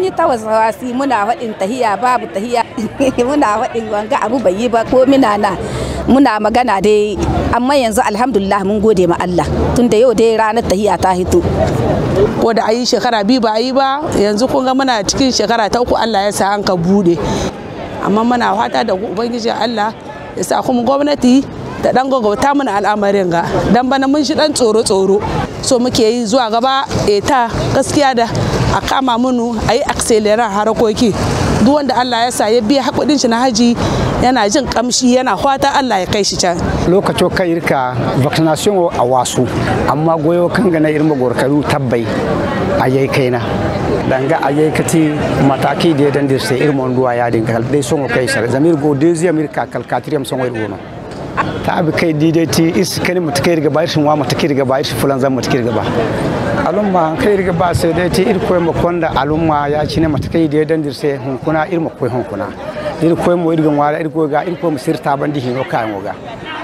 mun yi tawasawasi muna faɗin tahiya babu tahiya muna faɗin wanga abu bai yi ba ko mina na muna magana dai amma yanzu alhamdulillah mun gode ma Allah tunda yau dai ranar tahiya ta hito ko da ayi shekara biyu ba a yi ba yanzu kun ga muna cikin shekara ta uku Allah ya sa an ka bude amma muna fata da ubangiji Allah ya sa kuma gwamnati da dan gwagwata mana al'amarin ga dan bana mun shi dan tsoro tsoro so muke yi zuwa gaba eta gaskiya da a kama munu a yi accelerate harakoki duk wanda Allah ya sa ya biya hakudin shi na haji yana jin kamshi yana fata Allah ya kai shi can lokacin kan irka vaccination a wasu amma goyo kan ga na irma gorkaru tabbai a yayi kaina danga a yayi kati mataki da dan da sai irmon duwa ya dinga dai son kai sar zamir go deuxième irka kalkatrium son wai gono ta abi kai didati is kani mutakai riga ba shin wa mutakai riga ba shi fulan zan mutakai riga ba alumma kai riga ba sai dai ti irko ma konda alumma ya ci ne matakai da dan dirse hunkuna irma koi hunkuna irko mo irga wala irko ga irko mo sirta bandi hino kan ga